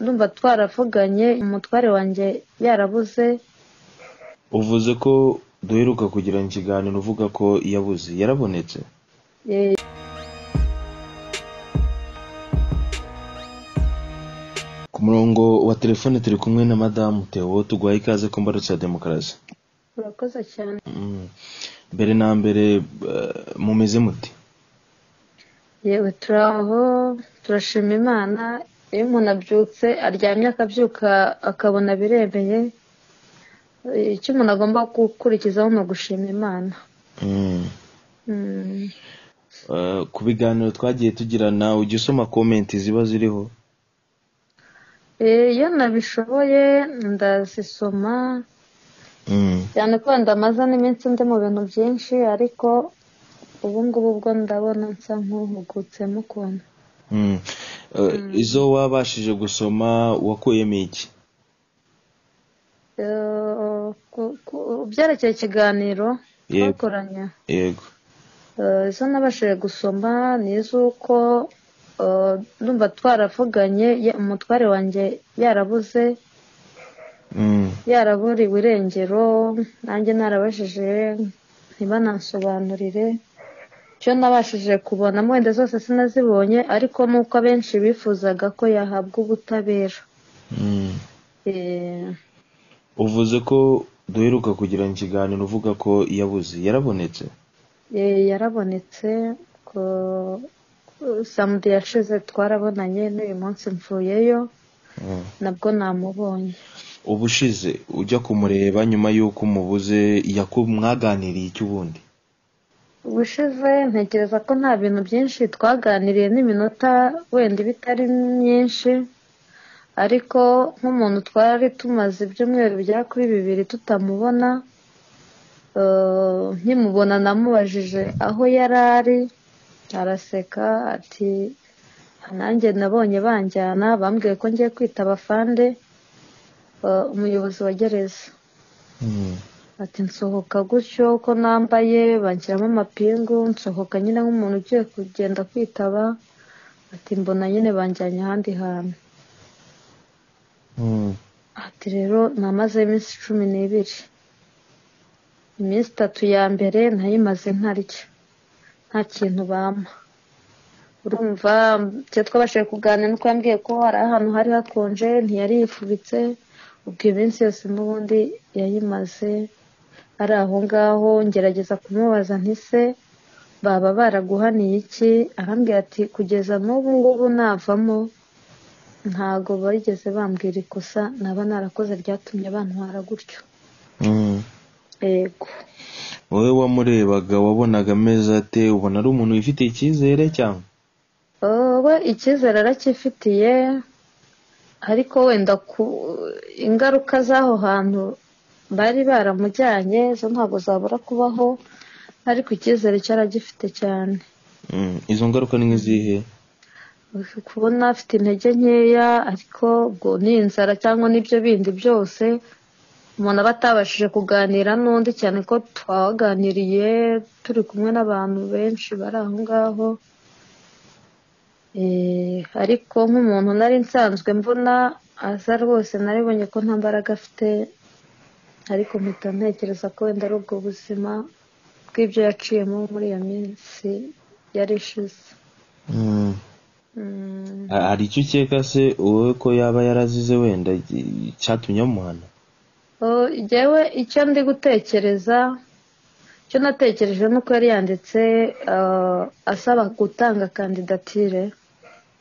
ndumva twaravuganye umutware wanjye yarabuze uvuze ko duheruka kugirana ikiganiro uvuga ko yabuze yarabonetse Eh, ku murongo wa telefone turi kumwe na madamu Theo tuguhaye ikaze ku mbarutso ya demokarasi urakoze cyane Mm. mbere na mbere eh, mumeze muti yewe turaho turashima imana iyo umuntu abyutse aryamye akabyuka akabona biremeye eh, icyo umuntu agomba gukurikizaho ni ugushima imana Mm. Mm. Eh, ku biganiro twagiye tugirana ujya usoma komenti ziba ziriho Eh, iyo nabishoboye ndazisoma Mm. cyane ko ndamaze n'iminsi ndi mu bintu byinshi ariko ubu ngubu bwo ndabona nsa nk'uhugutsemo ukuntu Mm. Eh, izo wabashije gusoma wakuyemo iki Eh, ku- ku- byerekeye ikiganiro Yego. twakoranye yego Eh, izo nabashije gusoma ni iz'uko eh, ndumva twaravuganye ye- umutware wanjye yarabuze Mm. yaraburiwe irengero nanjye narabajije ntibanansobanurire icyo nabashije kubona wenda zose sinazibonye ariko ni uko abenshi bifuzaga ko yahabwa ubutabera Mm. Eh, uvuze ko duheruka kugirana ikiganiro uvuga ko yabuze yarabonetse eh, yarabonetse ko- samedi yashize twarabonanye n'uyu munsi mvuyeyo Mm. nabwo namubonye ubushize ujya kumureba nyuma y'uko umubuze yaku mwaganiriye iki ubundi ubushize ntekereza ko nta bintu byinshi twaganiriye n'iminota wenda iba itari myinshi ariko nk'umuntu twari tumaze ibyumweru bya kuri bibiri tutamubona eh, nkimubona namubajije aho yari ari araseka ati nanjye nabonye banjyana bambwiye ko ngiye kwitaba fande eh, umuyobozi wa gereza Mm. ati nsohoka gutyo uko nambaye banshyiramo amapingu nsohoka nyine nk'umuntu ugiye kugenda kwitaba ati mbona nyine banjyanye ahandi hantu Mm. ati rero namaze iminsi cumi n'ibiri iminsi itatu ya mbere nayimaze ntarya nta kintu bampa urumva icyo twabashije kuganira nuko yambwiye ko hari ahantu hari hakonje ntiyari yifubitse ubwo iminsi yose n'ubundi yayimaze ari aho ngaho ngerageza kumubaza ntise baba baraguhaniye iki arambwira ati kugeza n'ubu ngubu navamo ntago barigeze bambwira ikosa naba narakoze ryatumye bantwara gutyo Mm. yego wowe wamurebaga wabonaga ameze ate ubona ari umuntu wifitiye icyizere cyangwa wowe icyizere aracyifitiye ariko wenda ku ingaruka z'aho hantu bari baramujyanye zo ntabwo zabura kubaho ariko icyizere cyo aragifite cyane Mm. izo ngaruka ni nk'izihe kubona afite intege nkeya ariko ubwo ni inzara cyangwa n'ibyo bindi byose umuntu aba atabashije kuganira n'undi cyane ko twaganiriye turi kumwe n'abantu benshi bari aho ngaho Eh, ariko nk'umuntu nari nsanzwe mbona aza rwose naribonye ko nta mbaraga afite ariko mpita ntekereza ko wenda ari ubwo buzima bw'ibyo yaciyemo muri iyo minsi yari ishize Mm. Mm. Ha- hari icyo ukeka se wowe ko yaba yarazize wenda i- cyatumye amuhana Oh, Jyewe icyo ndi gutekereza icyo natekereje nuko yari yanditse eh, asaba gutanga kandidatire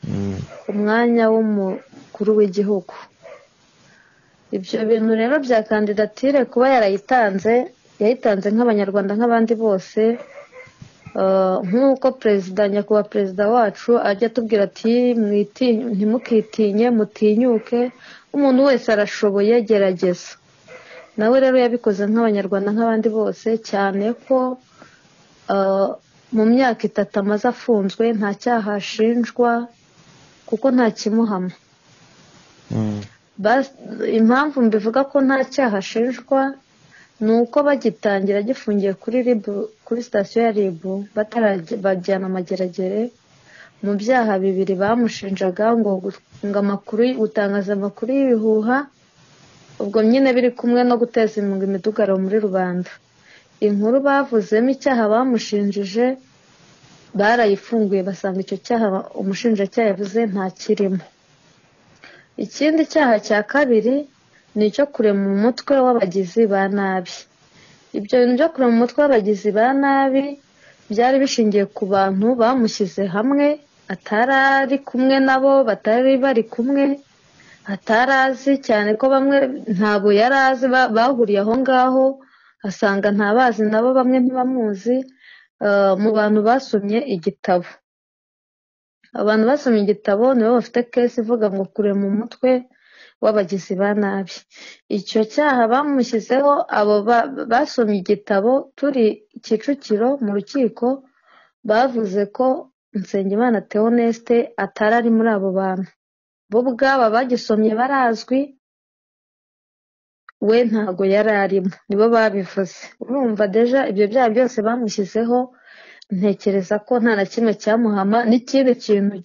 Mm. ku mwanya w'umukuru w'igihugu ibyo bintu rero bya kandidatire kuba yarayitanze yayitanze nk'abanyarwanda nk'abandi bose eh, nk'uko perezida nyakubahwa perezida wacu ajya atubwira ati "Mwiti- ntimukitinye mutinyuke umuntu wese arashoboye gerageza nawe rero yabikoze nk'abanyarwanda nk'abandi bose cyane ko eh, mu myaka itatu amaze afunzwe nta cyaha ashinjwa kuko nta kimuhama Mm. Bas- impamvu mbivuga ko nta cyaha ashinjwa ni uko bagitangira agifungiye kuri ribu kuri sitasiyo ya ribu batarabajyana amageragere mu byaha bibiri bamushinjaga ngo gutunga amakuru gutangaza amakuru y'ibihuha ubwo nyine biri kumwe no guteza imunga imidugararo muri rubanda inkuru bavuzemo icyaha bamushinjije barayifunguye basanga icyo cyaha umushinjacyaha yavuze ntakirimo ikindi cyaha cya kabiri ni icyo kurema umutwe w'abagizi ba nabi ibyo bintu byo kurema umutwe w'abagizi ba nabi byari bishingiye ku bantu bamushyize hamwe atari ari kumwe nabo batari bari kumwe atari azi cyane ko bamwe ntabwo yari azi bahuriye aho ngaho asanga ntabazi nabo bamwe ntibamuzi mu bantu basomye igitabo abantu basomye igitabo nibo bafite kesi ivuga ngo kurema umutwe w'abagizi ba nabi icyo cyaha bamushyizeho abo basomye igitabo turi kicukiro mu rukiko bavuze ko nsengimana teonesite atari ari muri abo bantu bo ubwaba bagisomye barazwi we ntago yari arimo nibo babivuze urumva deja ibyo byaha byose bamushyizeho ntekereza ko nta na kimwe cyamuhama n'ikindi kintu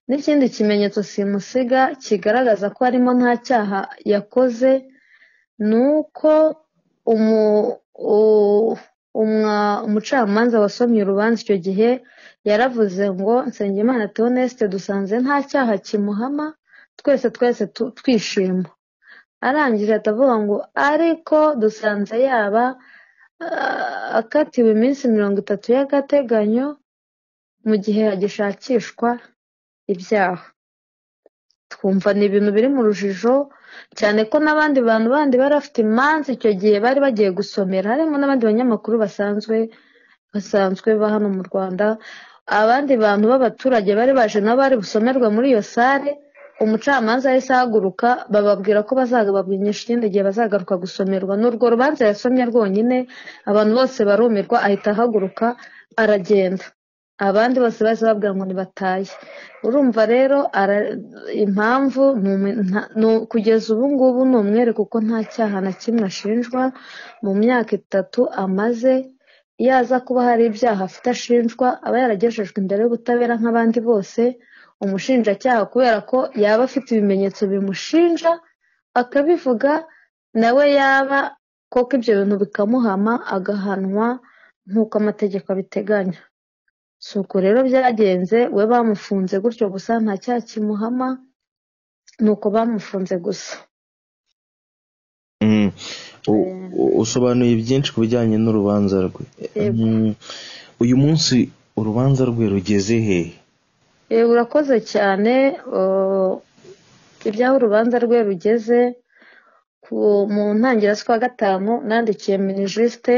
n'ikindi kimenyetso simusiga kigaragaza ko harimo nta cyaha yakoze ni uko umucamanza wasomye urubanza icyo gihe yaravuze ngo nsengimana teonesite dusanze nta cyaha kimuhama twese twese twishima arangije atavuga ngo ariko dusanze yaba akatiwe iminsi mirongo itatu y'agateganyo mu gihe hagishakishwa ibyaha twumva ni ibintu biri mu rujijo cyane ko n'abandi bantu bandi bari bafite imanza icyo gihe bari bagiye gusomera harimo n'abandi banyamakuru basanzwe basanzwe ba hano mu rwanda abandi bantu b'abaturage bari baje nabo bari busomerwa muri iyo sare umucamanza yahise ahaguruka bababwira ko bazagababwinisha ikindi gihe bazagaruka gusomerwa n'urwo rubanza yasomye rwonyine abantu bose barumirwa ahita ahaguruka aragenda abandi bose bahise babwira ngo ntibataye urumva rero impamvu kugeza ubu ngubu ni umwere kuko nta cyaha na kimwe ashinjwa mu myaka itatu amaze iyo aza kuba hari ibyaha afite ashinjwa aba yaragejejwe imbere y'ubutabera nk'abandi bose umushinjacyaha kubera ko yaba afite ibimenyetso bimushinja akabivuga nawe yaba koko ibyo bintu bikamuhama agahanwa nk'uko amategeko abiteganya si uko rero byagenze we bamufunze gutyo gusa nta cyaha kimuhama ni uko bamufunze gusa usobanuye byinshi ku bijyanye n'urubanza rwe uyu munsi urubanza rwe rugeze hehe urakoze cyane ibyaho urubanza rwe rugeze mu ntangiriro z'ukwa gatanu nandikiye minisisite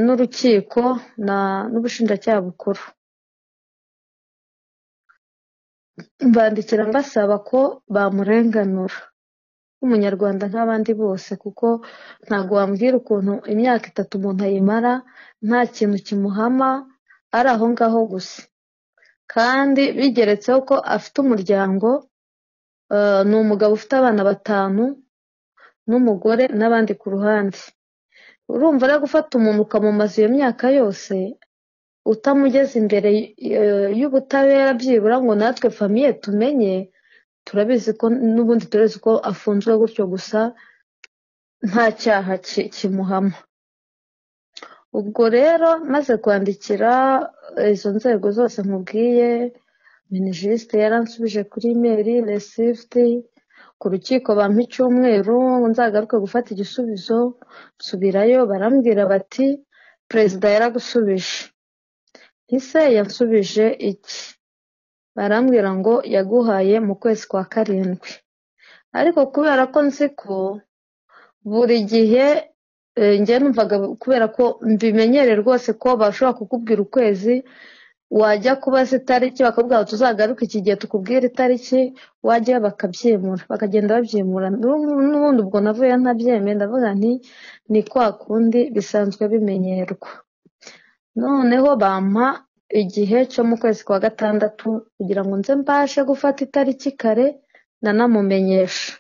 n'urukiko n'ubushinjacyaha bukuru mbandikira mbasaba ko bamurenganura nk'umunyarwanda nk'abandi bose kuko ntabwo wambwira ukuntu imyaka itatu umuntu ayimara nta kintu kimuhama ari aho ngaho gusa kandi bigeretseho ko afite umuryango ni umugabo ufite abana batanu n'umugore n'abandi ku ruhande urumva rero gufata umuntu ukamumaza iyo myaka yose utamugeze imbere y'ubutabera byibura ngo natwe famiye tumenye turabizi ko n'ubundi turabizi ko afunzwe gutyo gusa nta cyaha kimuhama ubwo rero maze kwandikira izo nzego zose nkubwiye minijisite yaransubije kuri imeri resifuti ku rukiko bampa icyumweru nzagaruke gufata igisubizo nsubirayo barambwira bati perezida yaragusubije ese yansubije iki barambwira ngo yaguhaye mu kwezi kwa karindwi ariko kubera ko nzi ko buri gihe njye numvaga kubera ko mbimenyere rwose ko bashobora kukubwira ukwezi wajya kubaza itariki bakabwira ngo tuzagaruke iki gihe tukubwira itariki wajya bakabyimura bakagenda babyimura n'ubundi ubwo navuye ntabyemeye ndavuga nti ni kwa kundi bisanzwe bimenyerwa noneho bampa igihe cyo mu kwezi kwa gatandatu kugira ngo nze mbashe gufata itariki kare nanamumenyesha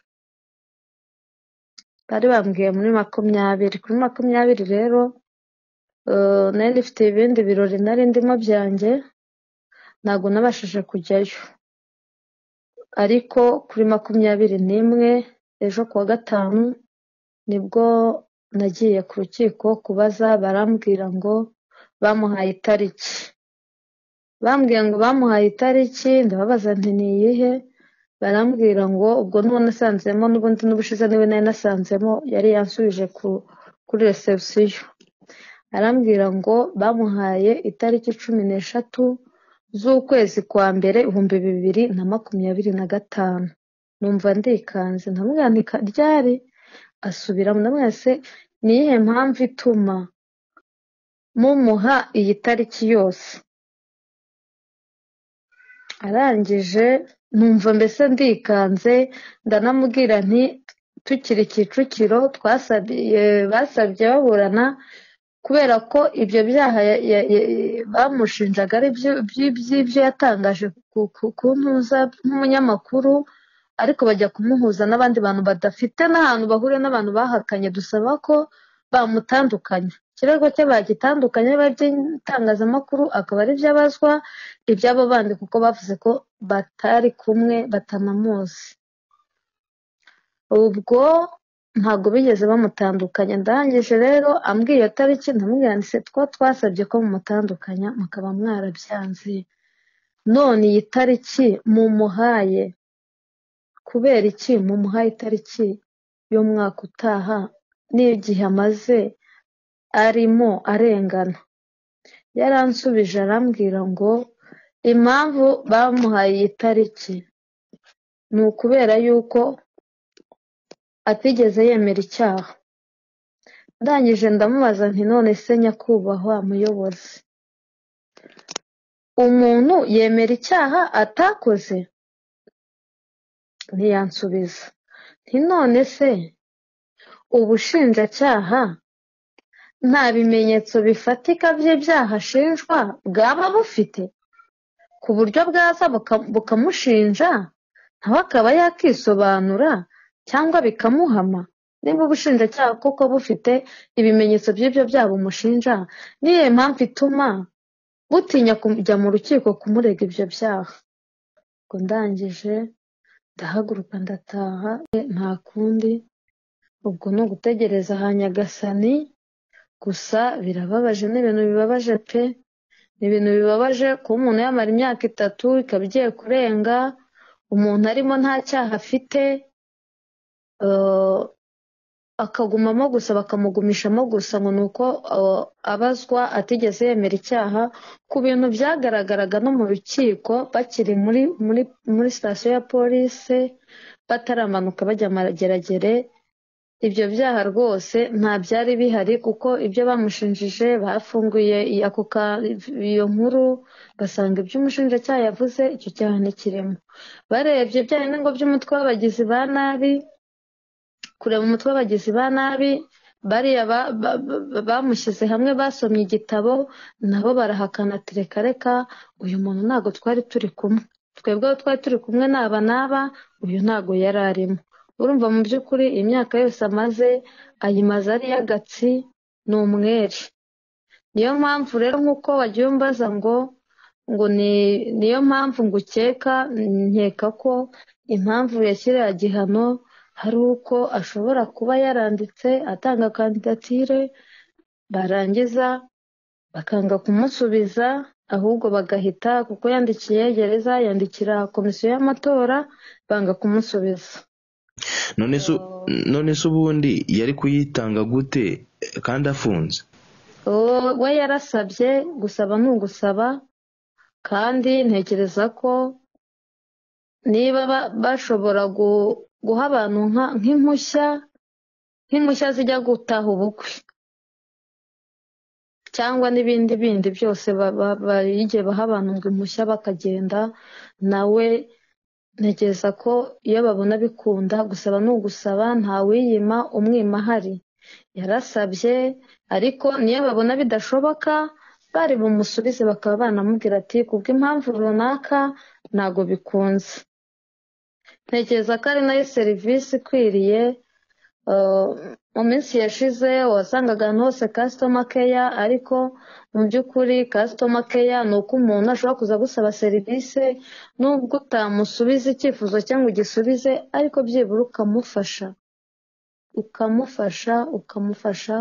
bari bambwiye muri makumyabiri kuri makumyabiri rero nari ifite ibindi birori nari ndimo byanjye ntabwo nabashije kujyayo ariko kuri makumyabiri n'imwe ejo kuwa gatanu nibwo nagiye ku rukiko kubaza barambwira ngo bamuhaye itariki bambwiye ngo bamuhaye itariki ndababaza nti ni iyihe barambwira ngo ubwo n'uwo nasanzemo n'ubundi n'ubushize niwe nari nasanzemo yari yansubije kuri resebusiyo arambwira ngo bamuhaye itariki cumi n'eshatu z'ukwezi kwa mbere ibihumbi bibiri na makumyabiri na gatanu numva ndikanze ntamwandika ryari asubiramo ndamwese ni iyihe mpamvu ituma mumuha iyi tariki yose arangije numva mbese ndikanze ndanamubwira nti tukiri kicukiro twasabiye basabye baburana kubera ko ibyo byaha bamushinjaga ari by'ibyo yatangaje ku ntuza nk'umunyamakuru ariko bajya kumuhuza n'abandi bantu badafite n'ahantu bahuriye n'abantu bahakanye dusaba ko bamutandukanya ikirego cye bagitandukanye biba iby'itangazamakuru akaba ari iby'abazwa iby'abo bandi kuko bavuze ko batari kumwe batanamuzi ubwo ntabwo bigeze bamutandukanya ndangije rero ambwiye iyo tariki ndamubwiranditse two twasabye ko mumutandukanya mukaba mwarabyanze none iyi tariki mumuhaye kubera iki mumuhaye itariki y'umwaka utaha n'igihe amaze arimo arengana yaransubije arambwira ngo impamvu bamuhaye iyi tariki ni ukubera yuko atigeze yemera icyaha ndangije ndamubaza nti none se nyakubahwa muyobozi umuntu yemera icyaha atakoze ntiyansubiza nti none se ubushinjacyaha nta bimenyetso bifatika by'ibyaha ashinjwa bwaba bufite ku buryo bwaza bukamushinja nawe akaba yakisobanura cyangwa bikamuhama niba ubushinjacyaha kuko bufite ibimenyetso by'ibyo byaha bumushinja niyo mpamvu ituma butinya kujya mu rukiko kumurega ibyo byaha ngo ndangije ndahaguruka ndataha nta kundi ubwo ni ugutegereza ha nyagasani gusa birababaje ni ibintu bibabaje pe ni ibintu bibabaje kuba umuntu yamara imyaka itatu ikaba igiye kurenga umuntu arimo nta cyaha afite akagumamo gusa bakamugumishamo gusa ngo ni uko abazwa atigeze yemera icyaha ku bintu byagaragaraga no mu rukiko bakiri muri sitasiyo ya polisi bataramanuka bajya amageragere ibyo byaha rwose nta byari bihari kuko ibyo bamushinjije bafunguye iyo nkuru basanga ibyo umushinjacyaha yavuze icyo cyaha ntikirimo barebye bya ngo by'umutwe w'abagizi ba nabi kureba umutwe w'abagizi ba nabi bariya bamushyize hamwe basomye igitabo nabo barahakana tereka reka uyu muntu ntabwo twari turi kumwe twebweho twari turi kumwe n'aba n'aba uyu ntabwo yari arimo urumva mu by'ukuri imyaka yose amaze ayimaze ari y'agatsi ni umwere niyo mpamvu rero nk'uko wagiye umbaza ngo ngo niyo mpamvu ngo ukeka nkeka ko impamvu yashyiriye igihano hari uko ashobora kuba yaranditse atanga kandidatire barangiza bakanga kumusubiza ahubwo bagahita kuko yandikiye gereza yandikira komisiyo y'amatora banga kumusubiza none se ubundi yari kuyitanga gute kandi afunze we yarasabye gusaba ni ugusaba kandi ntekereza ko niba bashobora guha abantu nk'impushya nk'impushya zijya gutaha ubukwe cyangwa n'ibindi bindi byose igihe baha abantu ngo impushya bakagenda nawe ntekereza ko iyo babona bikunda gusaba ni ugusaba ntawiyima umwima ahari yarasabye ariko niyo babona bidashoboka bari bumusubize bakaba banamubwira ati kubw'impamvu runaka ntabwo bikunze ntekereza ko ari nayo serivisi ikwiriye mu minsi yashize wasangaga ahantu hose customer care ariko mu by'ukuri customer care ni uko umuntu ashobora kuza gusaba serivisi nubwo utamusubiza icyifuzo cyangwa ugisubize ariko byibura ukamufasha ukamufasha ukamufasha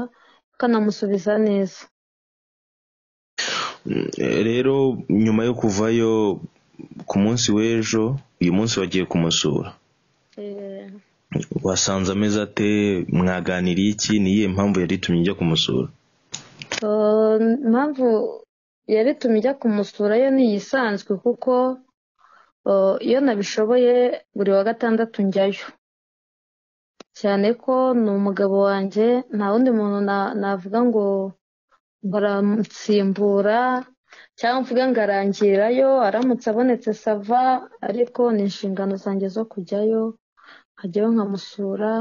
ukanamusubiza neza rero nyuma yo kuvayo ku munsi w'ejo uyu munsi wagiye kumusura wasanze ameze ate mwaganiriye iki niyihe mpamvu yari itumye ujya kumusura impamvu yari itumye ijya kumusura yo ni iyisanzwe kuko iyo nabishoboye buri wa gatandatu njyayo cyane ko ni umugabo wanjye nta wundi muntu navuga ngo baramusimbura cyangwa mvuga ngo arangirayo aramutse abonetse sava ariko ni inshingano zanjye zo kujyayo nkajyayo nkamusura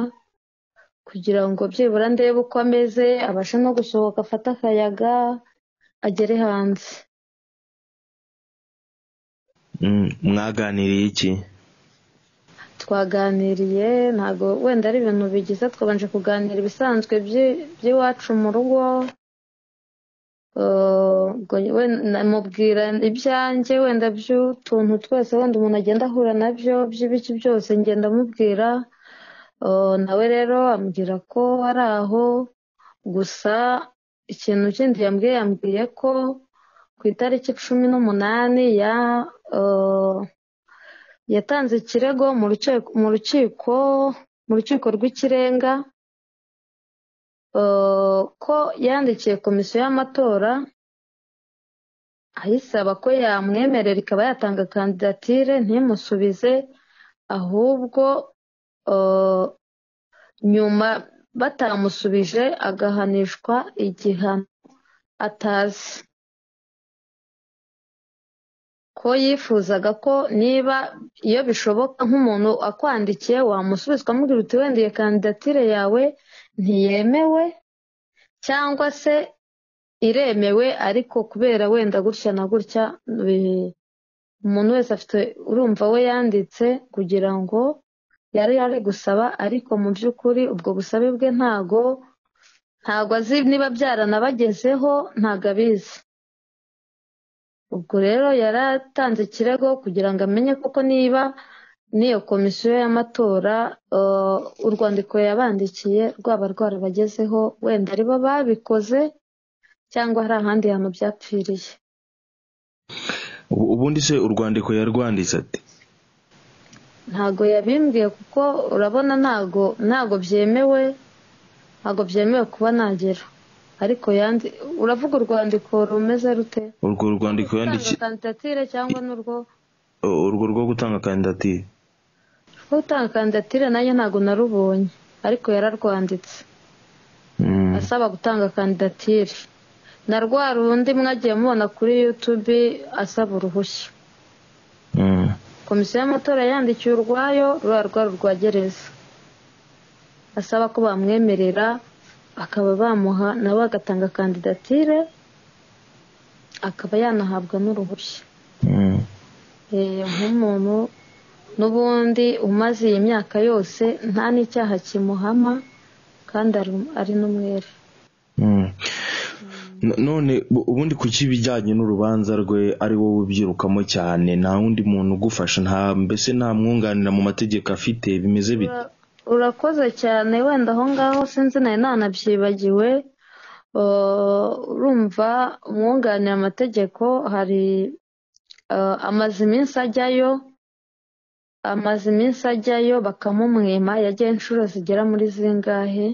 kugira ngo byibura ndebe uko ameze abashe no gusohoka afate akayaga agere hanze mwaganiriye iki twaganiriye ntabwo wenda ari ibintu bigize twabanje kuganira ibisanzwe by'iwacu mu rugo mubwira ibyanjye wenda by'utuntu twese wenda umuntu agenda ahura nabyo by'ibiki byose ngenda amubwira nawe rero ambwira ko ari aho gusa ikintu kindi yambwiye yambwiye ko ku itariki cumi n'umunani ya yatanze ikirego mu rukiko mu rukiko rw'ikirenga ko yandikiye komisiyo y'amatora ayisaba ko yamwemerera ikaba yatanga kandidatire ntimusubize ahubwo nyuma batamusubije agahanishwa igihano atazi ko yifuzaga ko niba iyo bishoboka nk'umuntu akwandikiye wamusubiza ukamubwira uti wenda iyo kandidatire yawe ntiyemewe cyangwa se iremewe ariko kubera wenda gutya na gutya umuntu wese afite urumva we yanditse kugira ngo yari ari gusaba ariko mu by'ukuri ubwo busabe bwe ntago ntago azi niba byaranabagezeho ntago abizi ubwo rero yari atanze ikirego kugira ngo amenye koko niba n'iyo komisiyo y'amatora urwandiko yabandikiye rwaba rwarabagezeho wenda ari bo babikoze cyangwa hari ahandi hantu byapfiriye ubundi se urwandiko yarwanditse ati ntago yabimbwiye kuko urabona ntago ntago byemewe ntago byemewe kuba nagera ariko yandi uravuga urwandiko rumeze rute urwo rwandiko yandikiye kandidatire cyangwa n'urwo urwo rwo gutanga kandidatire rwo gutanga kandidatire nanjye ntabwo narubonye ariko yararwanditse asaba gutanga kandidatire na rwa rundi mwagiye mubona kuri yutube asaba uruhushya komisiyo y'amatora yandikiye urwayo ruriya rwari urwagereza asaba ko bamwemerera bakaba bamuha nawe agatanga kandidatire akaba yanahabwa n'uruhushya nk'umuntu n'ubundi umaze iyi myaka yose nta n'icyaha kimuhama kandi ari n'umwere none ubundi ku cy'ibijyanye n'urubanza rwe ari wowe ubyirukamo cyane nta wundi muntu ugufasha nta mbese nta mwunganira mu mategeko afite bimeze bite urakoze cyane wenda aho ngaho sinzi nawe nanabyibagiwe urumva umwunganira amategeko hari amaze iminsi ajyayo amaze iminsi ajyayo bakamumwima yagiye inshuro zigera muri zingahe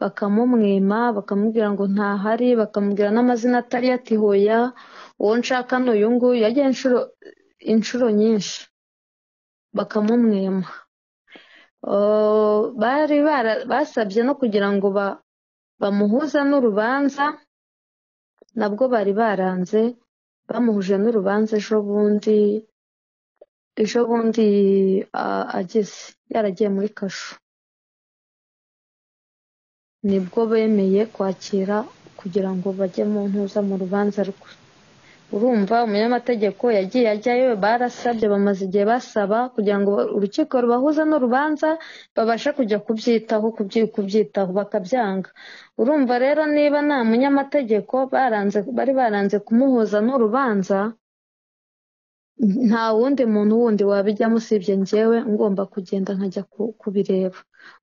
bakamumwima bakamubwira ngo ntahari bakamubwira n'amazina atari yatihuya uwo nshaka ni uyu nguyu yagiye inshuro inshuro nyinshi bakamumwima bari basabye no kugira ngo bamuhuza n'urubanza nabwo bari baranze bamuhuje n'urubanza ejo bundi ejo bundi ageze yaragiye muri kasho nibwo bemeye kwakira kugira ngo bajye mu ntuza mu rubanza rwe urumva umunyamategeko yagiye ajyayo barasabye bamaze igihe basaba kugira ngo urukiko rubahuza n'urubanza babashe kujya kubyitaho kubyitaho bakabyanga urumva rero niba nta munyamategeko bari baranze kumuhuza n'urubanza nta wundi muntu wundi wabijyamo usibye njyewe ngomba kugenda nkajya kubireba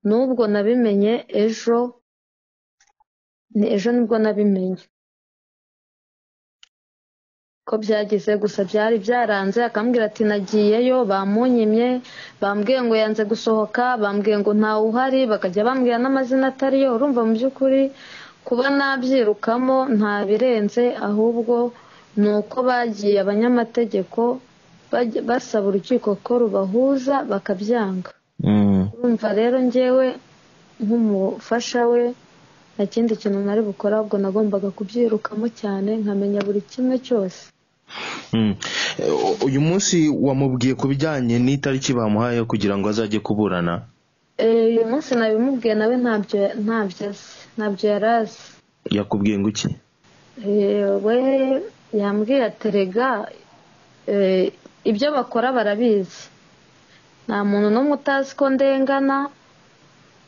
n'ubwo nabimenye ejo ejo nibwo nabimenye ko byagize gusa byari byaranze akambwira ati nagiyeyo bamunyimye bambwiye ngo yanze gusohoka bambwiye ngo ntawe uhari bakajya bambwira n'amazina atariyo urumva mu by'ukuri kuba nabyirukamo nta birenze ahubwo ni uko bagiye abanyamategeko basaba urukiko ko rubahuza bakabyanga urumva rero ngewe nk'umufasha we nta kindi kintu nari bukora ahubwo nagombaga kubyirukamo cyane nkamenya buri kimwe cyose uyu munsi wamubwiye ku bijyanye n'itariki bamuhaye kugira ngo azajye kuburana uyu munsi nabimubwiye nawe ntabyo ntabyo azi ntabyo yari azi yakubwiye ngo iki we yambwiye aterega ibyo bakora barabizi nta muntu n'umwe utazi ko ndengana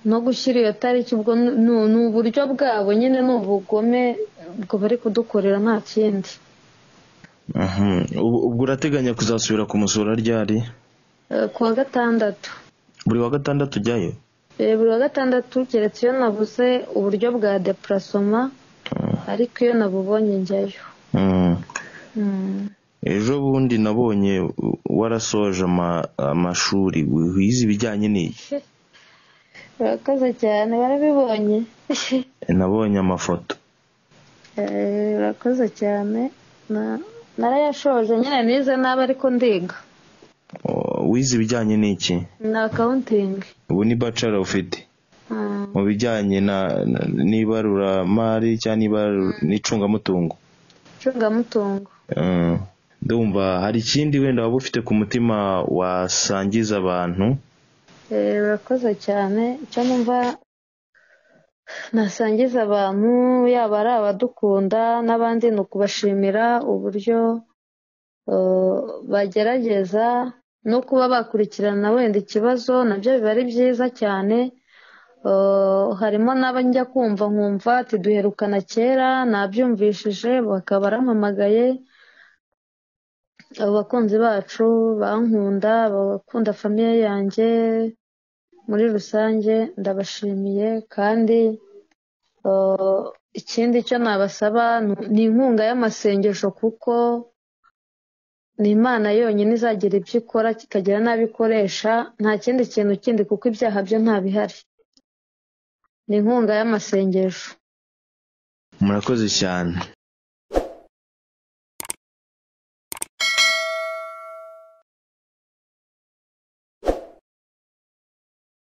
no gushyira iyo tariki ubwo ni uburyo bwabo nyine ni ubugome ubwo bari kudukorera nta kindi ubwo urateganya kuzasubira kumusura ryari ku wa gatandatu buri wa gatandatu ujyayo buri wa gatandatu keretse iyo nabuze uburyo bwa depurasoma ariko iyo nabubonye njyayo ejo bundi nabonye warasoje amashuri wize ibijyanye n'iyi urakoze cyane warabibonye nabonye amafoto urakoze cyane narayashoje nyine nize nabi ariko ndiga wize ibijyanye n'iki ni akawuntingi ubu ni bacara ufite mu bijyanye n'ibaruramari cyangwa n'icungamutungo icungamutungo ndumva hari ikindi wenda waba ufite ku mutima wasangiza abantu urakoze cyane icyo numva nasangiza abantu yaba ari abadukunda n'abandi ni ukubashimira uburyo bagerageza no kuba bakurikirana wenda ikibazo nabyo biba ari byiza cyane harimo n'abajya kumva nkumva ati duherukana kera nabyumvishije bakaba barampamagaye abo bakunzi bacu bankunda bakunda famiye yanjye muri rusange ndabashimiye kandi ikindi cyo nabasaba ni inkunga y'amasengesho kuko ni imana yonyine izagira ibyo ikora kikagira n'abo ikoresha nta kindi kintu kindi kuko ibyaha byo ntabihari ni inkunga y'amasengesho murakoze cyane